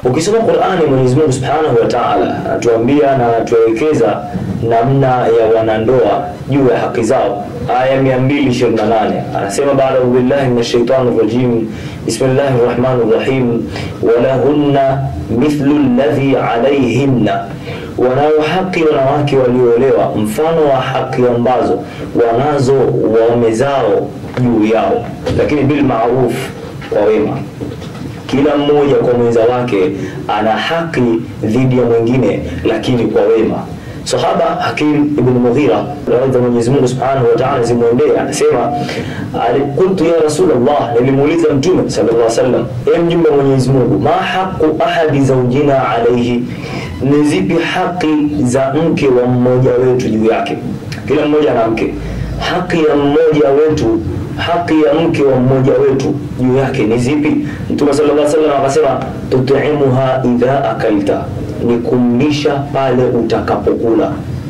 Ukisoma Qur'ani, Mwenyezi Mungu Subhanahu wa Ta'ala anatuambia na anatuelekeza namna ya wanandoa juu ya haki zao. Aya 228 anasema, baada billahi minash shaitani rajim, bismillahir rahmanir rahim, walahunna mithlu alladhi alayhinna, wanayo haki wanawake walioolewa mfano wa haki ambazo wanazo waume zao juu yao, lakini bil ma'ruf, kwa wema kila mmoja kwa mwenza wake ana haki dhidi ya mwingine, lakini kwa wema. Sahaba Hakim ibn Mughira radhi Mwenyezi Mungu Subhanahu wa Ta'ala zimwendee, anasema qultu ya Rasulullah, nilimuuliza Mtume sallallahu alaihi wasallam, e mjumbe wa Mwenyezi Mungu, ma haqu ahadi zawjina alayhi, ni zipi haki za mke wa mmoja wetu juu yake? Kila mmoja ana mke, haki ya mmoja wetu haki ya mke wa mmoja wetu juu yake ni zipi? Mtume sallallahu alaihi wasallam akasema, tut'imuha idha akalta, ni kumlisha pale utakapokula,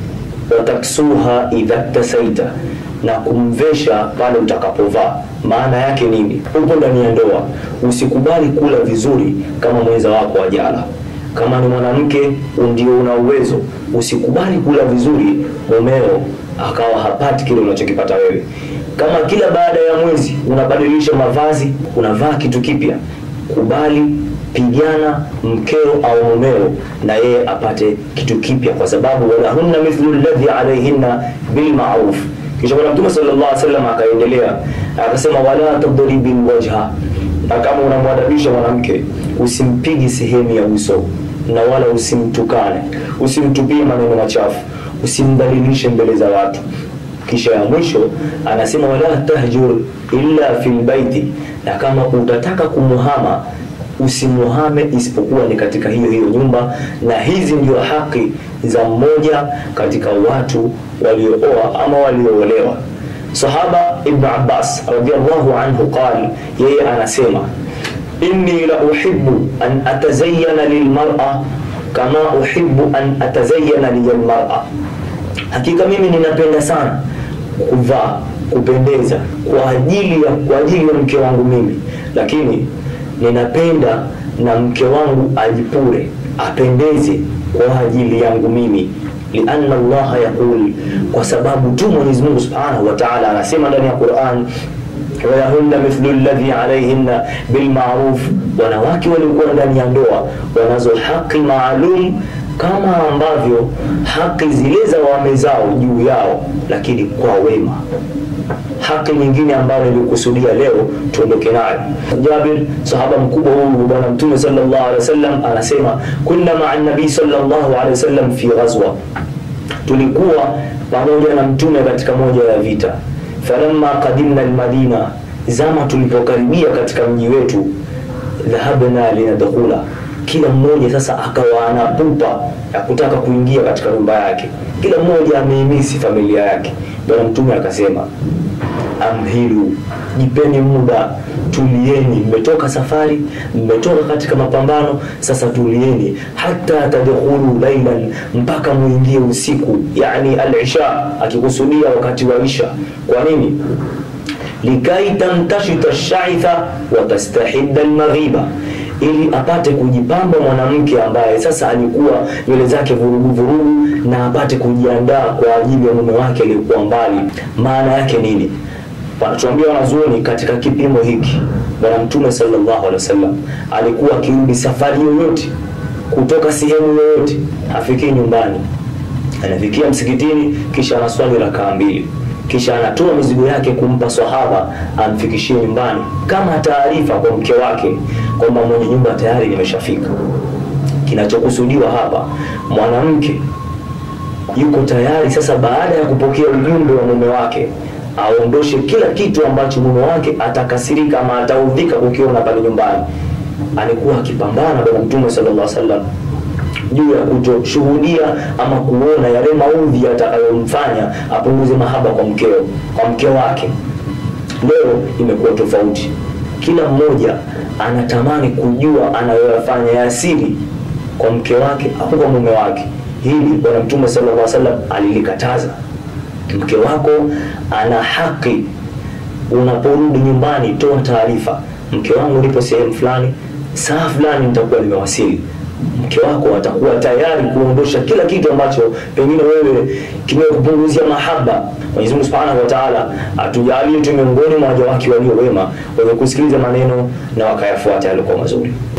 wataksuha idha tasaita, na kumvesha pale utakapovaa. Maana yake nini? Upo ndani ya ndoa, usikubali kula vizuri kama mwenza wako ajala. Kama ni mwanamke ndio una uwezo, usikubali kula vizuri mumeo akawa hapati kile unachokipata wewe kama kila baada ya mwezi unabadilisha mavazi, unavaa kitu kipya, kubali, pigana mkeo au mumeo na yeye apate kitu kipya, kwa sababu walahunna mithlu alladhi alayhinna bil ma'ruf. Kisha Bwana Mtume sallallahu alaihi wasallam akaendelea akasema, wala tadribi wajha, na kama unamwadabisha mwanamke usimpigi sehemu ya uso na wala usimtukane, usimtupie maneno machafu, usimdhalilishe mbele za watu kisha ya mwisho anasema wala tahjur illa fil baiti, na kama utataka kumuhama usimuhame isipokuwa ni katika hiyo hiyo nyumba. Na hizi ndio haki za mmoja katika watu waliooa ama walioolewa. Sahaba Ibn Abbas radhiyallahu anhu qal, yeye anasema inni la uhibbu an atazayyana lilmar'a kama uhibbu an atazayyana lilmar'a, hakika mimi ninapenda sana kuvaa kupendeza kwa ajili ya kwa ajili ya mke wangu mimi, lakini ninapenda na mke wangu ajipure apendeze kwa ajili yangu mimi, lianna Allah yaqul, kwa sababu tu Mwenyezi Mungu Subhanahu wa Ta'ala anasema ndani ya Qur'an walahunna mithlu alladhi alayhinna bilma'ruf, wanawake waliokuwa ndani ya ndoa wanazo haki maalum kama ambavyo haki zile za waume zao juu yao, lakini kwa wema. Haki nyingine ambayo nilikusudia leo tuondoke nayo, Jabir sahaba mkubwa huyu bwana Mtume sallallahu alaihi wasallam anasema, kunna ma'a nabii sallallahu alaihi wasallam fi ghazwa, tulikuwa pamoja na Mtume katika moja ya vita. Falamma qadimna almadina, zama tulipokaribia katika mji wetu, dhahabna linadkhula kila mmoja sasa akawa ana pupa ya kutaka kuingia katika nyumba yake, kila mmoja ameimisi familia yake. Bwana Mtume akasema, amhilu, jipeni muda, tulieni. Mmetoka safari, mmetoka katika mapambano, sasa tulieni, hata tadkhulu lailan, mpaka muingie usiku, yani al-isha, akikusudia wakati wa isha. Kwa nini? likai tantashita shaitha wa tastahidda almaghiba ili apate kujipamba mwanamke ambaye sasa alikuwa nywele zake vurugu vurugu, na apate kujiandaa kwa ajili ya mume wake aliyekuwa mbali. Maana yake nini? Wanatuambia wanazuoni katika kipimo hiki, Bwana Mtume sallallahu alaihi wasallam alikuwa akirudi safari yoyote kutoka sehemu yoyote, hafikii nyumbani, anafikia msikitini, kisha anaswali rakaa mbili kisha anatoa mizigo yake kumpa sahaba amfikishie nyumbani, kama taarifa kwa mke wake kwamba mwenye nyumba tayari nimeshafika. Kinachokusudiwa hapa, mwanamke yuko tayari sasa, baada ya kupokea ujumbe wa mume wake, aondoshe kila kitu ambacho mume wake atakasirika ama ataudhika kukiona pale nyumbani. Alikuwa akipambana Bwana Mtume sallallahu alaihi wasallam juu ya kutoshuhudia ama kuona yale maudhi yatakayomfanya apunguze mahaba kwa mkeo, kwa mke wake. Leo imekuwa tofauti, kila mmoja anatamani kujua anayoyafanya ya asili kwa mke wake au kwa mume wake. Hili Bwana Mtume sallallahu alaihi wasallam alilikataza. Mke wako ana haki, unaporudi nyumbani, toa taarifa, mke wangu nipo sehemu fulani saa fulani nitakuwa nimewasili mke wako atakuwa tayari kuondosha kila kitu ambacho pengine wewe kimekupunguzia mahaba Mwenyezi Mungu Subhanahu wa Ta'ala atujalie tu miongoni mwa waja wake walio wema wenye kusikiliza maneno na wakayafuata yaliokuwa mazuri